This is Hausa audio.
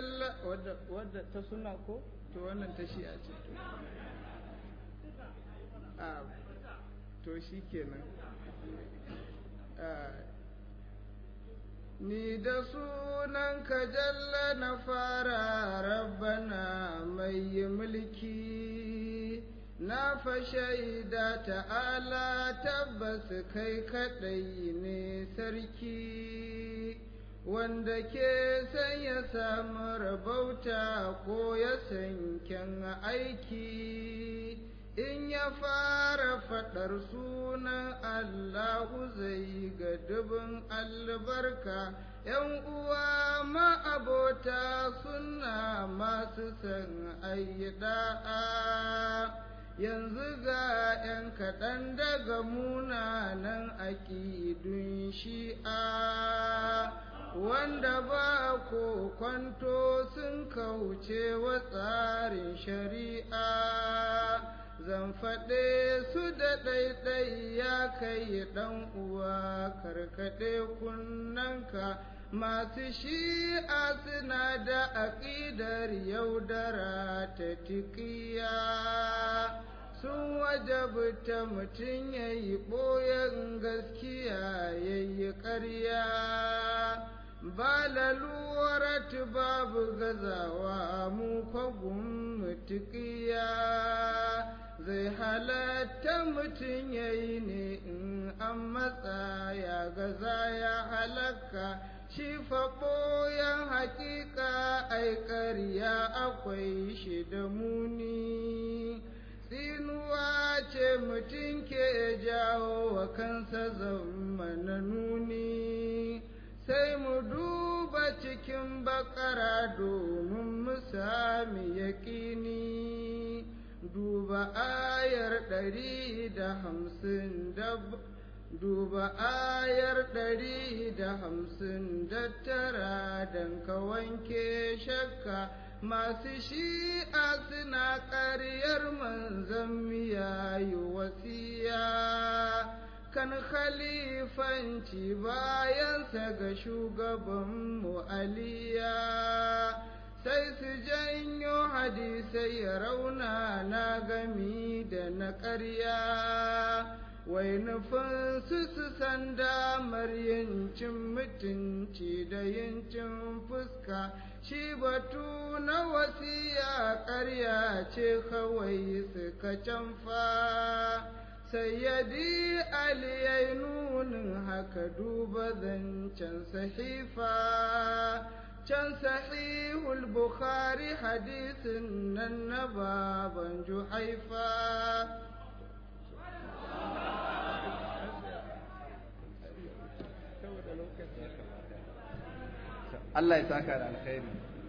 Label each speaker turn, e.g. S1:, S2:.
S1: jalla wadda wadda ta suna ko to wannan ta shi a ce to a to shi kenan ni da sunanka jalla na fara rabbana mai mulki na fa shaida ta'ala tabbas kai kaɗai ne sarki wanda ke san ya samu rabauta ko ya san kyan aiki in ya fara faɗar sunan Allahu zai ga dubin albarka ‘yan uwa ma'abota suna masu san da'a yanzu ga ‘yan kaɗan daga munanan aƙidun shi'a wanda ba ko kwanto sun kauce wa tsarin shari'a zan faɗe su da ɗaiɗai ya kai ɗan uwa karkaɗe kunnanka masu shi'a suna da aƙidar yaudara ta tikiya sun wajabta mutum ya yi ɓoyen gaskiya ya yi ƙarya ba laluwarat babu gazawa mu kwagun mutukiya zai halatta mutum ya yi ne in an matsa ya gaza ya halaka shi faɓoyan haƙiƙa ai ƙarya akwai shi da muni tsinuwa ce mutum ke jawo wa kansa zama nuni sai mu duba cikin bakara domin mu sami yaƙini duba ayar ɗari da hamsin da duba ayar ɗari da hamsin da tara don ka wanke shakka masu shi'a suna ƙaryar manzan miya yi wasiya kan khalifanci bayansa ga shugabanmu aliya sai su janyo hadisai rauna na gami da na ƙarya wai nufin su su san damar yancin mutunci da yancin fuska shi batu na wasiya ƙarya ce kawai suka canfa sayyadi ali ya nunin haka duba zancen sahifa can sahihul bukhari hadisin nan na baban juhaifa
S2: Allah ya saka da alkhairi